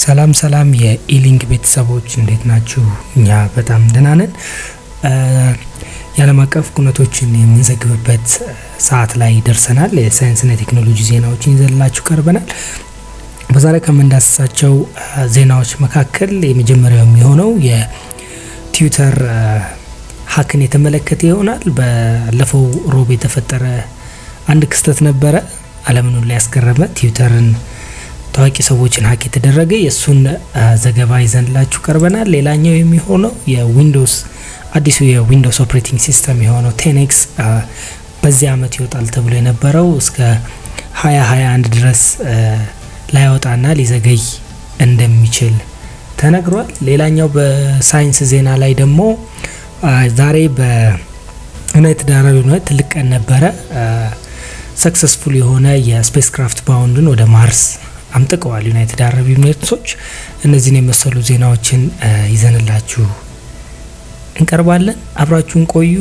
ሰላም ሰላም የኢሊንክ ቤተሰቦች እንዴት ናችሁ? እኛ በጣም ደህና ነን። የዓለም አቀፍ ኩነቶችን የምንዘግብበት ሰዓት ላይ ደርሰናል። የሳይንስና የቴክኖሎጂ ዜናዎችን ይዘንላችሁ ቀርበናል። በዛሬ ከምንዳስሳቸው ዜናዎች መካከል የመጀመሪያው የሚሆነው የትዊተር ሀክን የተመለከተ ይሆናል። ባለፈው ሮብ የተፈጠረ አንድ ክስተት ነበረ ዓለምን ሁሉ ያስገረመ ትዊተርን ታዋቂ ሰዎችን ሀክ የተደረገ የእሱን ዘገባ ይዘንላችሁ ቀርበናል። ሌላኛው የሚሆነው የዊንዶውስ አዲሱ የዊንዶውስ ኦፕሬቲንግ ሲስተም የሆነው ቴኔክስ በዚህ አመት ይወጣል ተብሎ የነበረው እስከ 2021 ድረስ ላይወጣና ሊዘገይ እንደሚችል ተነግሯል። ሌላኛው በሳይንስ ዜና ላይ ደግሞ ዛሬ በዩናይትድ አረብ ኤሚሬት ትልቅ ቀን ነበረ። ሰክሰስፉል የሆነ የስፔስ ክራፍት ባውንድን ወደ ማርስ አምጥቀዋል ዩናይትድ አረብ ኤሚሬትሶች። እነዚህን የመሰሉ ዜናዎችን ይዘንላችሁ እንቀርባለን። አብራችሁን ቆዩ።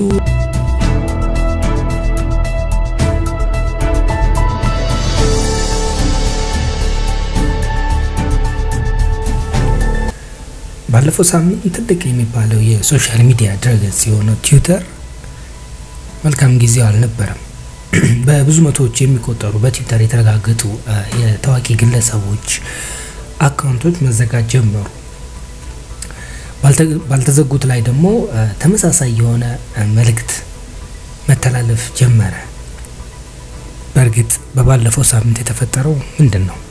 ባለፈው ሳምንት ትልቅ የሚባለው የሶሻል ሚዲያ ድረገጽ የሆነው ትዊተር መልካም ጊዜው አልነበረም። በብዙ መቶዎች የሚቆጠሩ በትዊተር የተረጋገጡ የታዋቂ ግለሰቦች አካውንቶች መዘጋት ጀመሩ። ባልተዘጉት ላይ ደግሞ ተመሳሳይ የሆነ መልእክት መተላለፍ ጀመረ። በእርግጥ በባለፈው ሳምንት የተፈጠረው ምንድን ነው?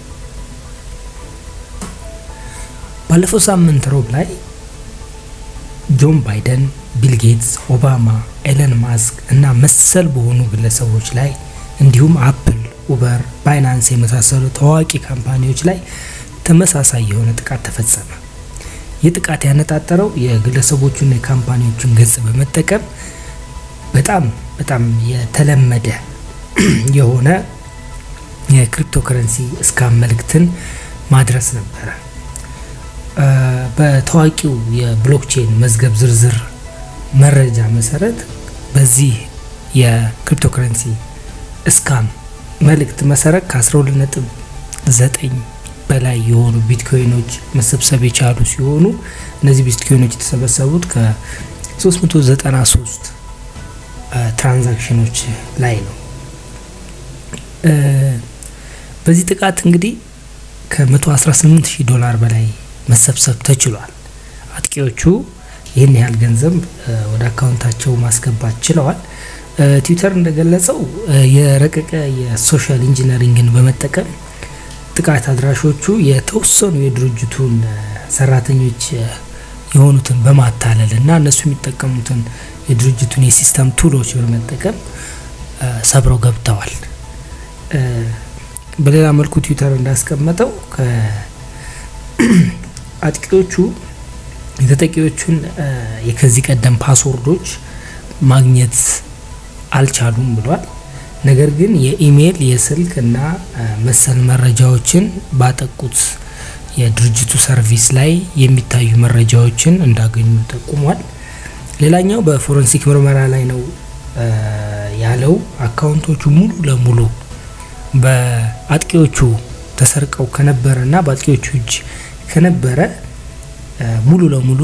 ባለፈው ሳምንት ሮብ ላይ ጆን ባይደን፣ ቢል ጌትስ፣ ኦባማ፣ ኤለን ማስክ እና መሰል በሆኑ ግለሰቦች ላይ እንዲሁም አፕል፣ ኡበር፣ ባይናንስ የመሳሰሉ ታዋቂ ካምፓኒዎች ላይ ተመሳሳይ የሆነ ጥቃት ተፈጸመ። ይህ ጥቃት ያነጣጠረው የግለሰቦቹና የካምፓኒዎቹን ገጽ በመጠቀም በጣም በጣም የተለመደ የሆነ የክሪፕቶ ከረንሲ እስካም መልእክትን ማድረስ ነበረ። በታዋቂው የብሎክቼን መዝገብ ዝርዝር መረጃ መሰረት በዚህ የክሪፕቶ ከረንሲ እስካም መልእክት መሰረት ከ12 ነጥብ 9 በላይ የሆኑ ቢትኮይኖች መሰብሰብ የቻሉ ሲሆኑ እነዚህ ቢትኮይኖች የተሰበሰቡት ከ393 ትራንዛክሽኖች ላይ ነው። በዚህ ጥቃት እንግዲህ ከ118 ሺህ ዶላር በላይ መሰብሰብ ተችሏል። አጥቂዎቹ ይህን ያህል ገንዘብ ወደ አካውንታቸው ማስገባት ችለዋል። ትዊተር እንደገለጸው የረቀቀ የሶሻል ኢንጂነሪንግን በመጠቀም ጥቃት አድራሾቹ የተወሰኑ የድርጅቱን ሰራተኞች የሆኑትን በማታለል እና እነሱ የሚጠቀሙትን የድርጅቱን የሲስተም ቱሎች በመጠቀም ሰብረው ገብተዋል። በሌላ መልኩ ትዊተር እንዳስቀመጠው አጥቂዎቹ የተጠቂዎቹን የከዚህ ቀደም ፓስወርዶች ማግኘት አልቻሉም ብሏል። ነገር ግን የኢሜይል የስልክ እና መሰል መረጃዎችን ባጠቁት የድርጅቱ ሰርቪስ ላይ የሚታዩ መረጃዎችን እንዳገኙ ጠቁሟል። ሌላኛው በፎረንሲክ ምርመራ ላይ ነው ያለው አካውንቶቹ ሙሉ ለሙሉ በአጥቂዎቹ ተሰርቀው ከነበረ እና በአጥቂዎቹ እጅ ከነበረ ሙሉ ለሙሉ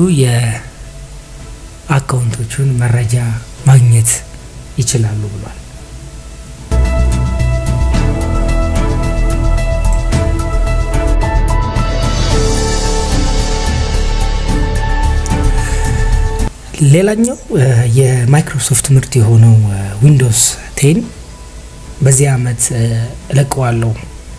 የአካውንቶቹን መረጃ ማግኘት ይችላሉ ብሏል። ሌላኛው የማይክሮሶፍት ምርት የሆነው ዊንዶውስ ቴን በዚህ አመት እለቀዋለሁ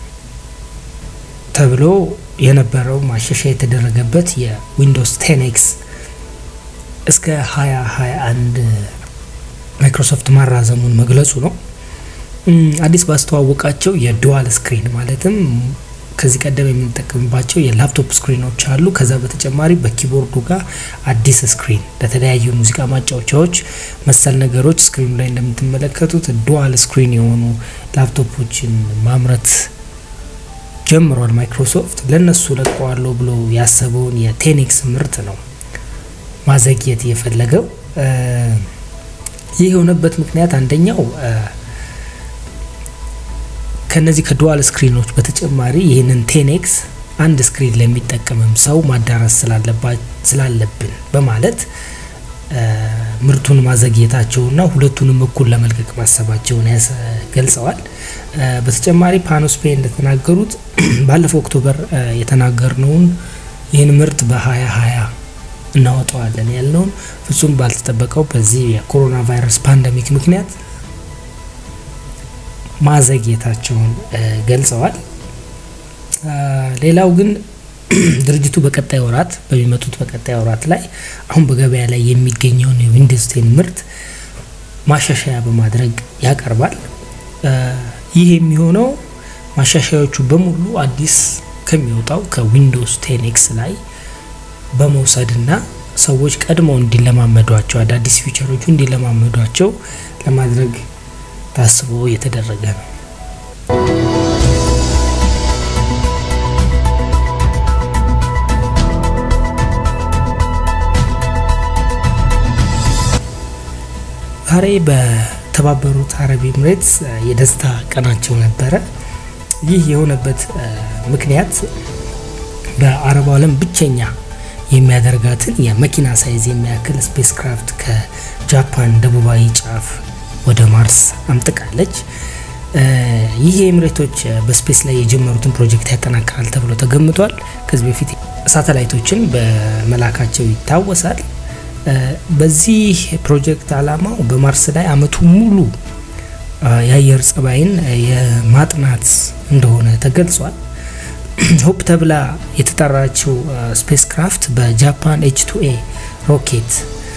ተብሎ የነበረው ማሻሻያ የተደረገበት የዊንዶውስ ቴን ኤክስ እስከ 2021 ማይክሮሶፍት ማራዘሙን መግለጹ ነው። አዲስ ባስተዋወቃቸው የዱዋል ስክሪን ማለትም ከዚህ ቀደም የምንጠቀምባቸው የላፕቶፕ ስክሪኖች አሉ። ከዛ በተጨማሪ በኪቦርዱ ጋር አዲስ ስክሪን ለተለያዩ ሙዚቃ ማጫወቻዎች መሰል ነገሮች ስክሪኑ ላይ እንደምትመለከቱት ዱዋል ስክሪን የሆኑ ላፕቶፖችን ማምረት ጀምሯል። ማይክሮሶፍት ለነሱ ለቀዋለሁ ብሎ ያሰበውን የቴኒክስ ምርት ነው ማዘግየት የፈለገው። ይህ የሆነበት ምክንያት አንደኛው ከነዚህ ከዱዋል ስክሪኖች በተጨማሪ ይህንን ቴኔክስ አንድ ስክሪን ለሚጠቀምም ሰው ማዳረስ ስላለብን በማለት ምርቱን ማዘግየታቸውና ሁለቱንም እኩል ለመልቀቅ ማሰባቸውን ገልጸዋል። በተጨማሪ ፓኖስፔ እንደተናገሩት ባለፈው ኦክቶበር የተናገርነውን ይህን ምርት በሀያ ሀያ እናወጣዋለን ያልነውን ፍጹም ባልተጠበቀው በዚህ የኮሮና ቫይረስ ፓንደሚክ ምክንያት ማዘግየታቸውን ገልጸዋል። ሌላው ግን ድርጅቱ በቀጣይ ወራት በሚመጡት በቀጣይ ወራት ላይ አሁን በገበያ ላይ የሚገኘውን የዊንዶውስ ቴን ምርት ማሻሻያ በማድረግ ያቀርባል። ይህ የሚሆነው ማሻሻያዎቹ በሙሉ አዲስ ከሚወጣው ከዊንዶውስ ቴን ኤክስ ላይ በመውሰድና ሰዎች ቀድመው እንዲለማመዷቸው አዳዲስ ፊቸሮቹ እንዲለማመዷቸው ለማድረግ ታስቦ የተደረገ ነው። ዛሬ በተባበሩት አረብ ኤምሬትስ የደስታ ቀናቸው ነበረ። ይህ የሆነበት ምክንያት በአረቡ ዓለም ብቸኛ የሚያደርጋትን የመኪና ሳይዝ የሚያክል ስፔስ ክራፍት ከጃፓን ደቡባዊ ጫፍ ወደ ማርስ አምጥቃለች። ይህ የኤምሬቶች በስፔስ ላይ የጀመሩትን ፕሮጀክት ያጠናክራል ተብሎ ተገምቷል። ከዚህ በፊት ሳተላይቶችን በመላካቸው ይታወሳል። በዚህ ፕሮጀክት ዓላማው በማርስ ላይ አመቱ ሙሉ የአየር ጸባይን የማጥናት እንደሆነ ተገልጿል። ሆፕ ተብላ የተጠራችው ስፔስ ክራፍት በጃፓን ኤች ቱ ኤ ሮኬት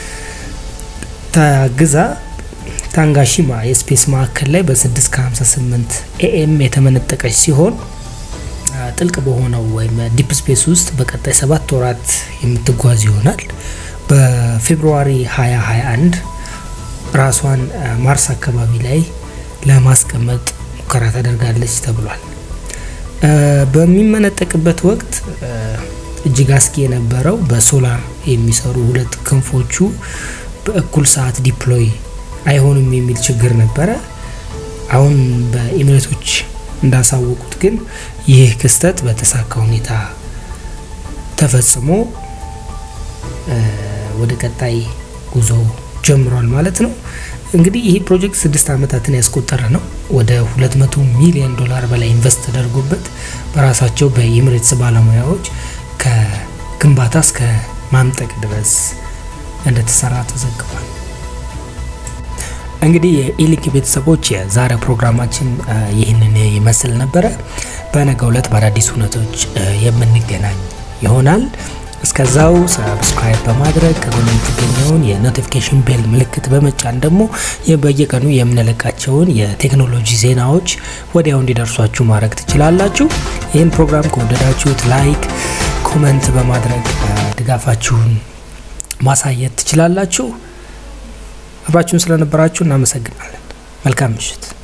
ታግዛ ታንጋሺማ የስፔስ ማዕከል ላይ በ6 ከ58 ኤኤም የተመነጠቀች ሲሆን ጥልቅ በሆነው ወይም ዲፕ ስፔስ ውስጥ በቀጣይ ሰባት ወራት የምትጓዝ ይሆናል። በፌብሩዋሪ 2021 ራሷን ማርስ አካባቢ ላይ ለማስቀመጥ ሙከራ ታደርጋለች ተብሏል። በሚመነጠቅበት ወቅት እጅግ አስጊ የነበረው በሶላር የሚሰሩ ሁለት ክንፎቹ በእኩል ሰዓት ዲፕሎይ አይሆንም የሚል ችግር ነበረ። አሁን በኤሚሬቶች እንዳሳወቁት ግን ይህ ክስተት በተሳካ ሁኔታ ተፈጽሞ ወደ ቀጣይ ጉዞ ጀምሯል ማለት ነው። እንግዲህ ይህ ፕሮጀክት ስድስት ዓመታትን ያስቆጠረ ነው። ወደ 200 ሚሊዮን ዶላር በላይ ኢንቨስት ተደርጎበት በራሳቸው በኤሚሬትስ ባለሙያዎች ከግንባታ እስከ ማምጠቅ ድረስ እንደተሰራ ተዘግቧል። እንግዲህ የኢሊንክ ቤተሰቦች የዛሬ ፕሮግራማችን ይህንን ይመስል ነበረ። በነገው ዕለት በአዳዲስ እውነቶች የምንገናኝ ይሆናል። እስከዛው ሰብስክራይብ በማድረግ ከጎን የምትገኘውን የኖቲፊኬሽን ቤል ምልክት በመጫን ደግሞ በየቀኑ የምንለቃቸውን የቴክኖሎጂ ዜናዎች ወዲያው እንዲደርሷችሁ ማድረግ ትችላላችሁ። ይህን ፕሮግራም ከወደዳችሁት ላይክ፣ ኮመንት በማድረግ ድጋፋችሁን ማሳየት ትችላላችሁ። አብራችሁን ስለነበራችሁ እናመሰግናለን። መልካም ምሽት።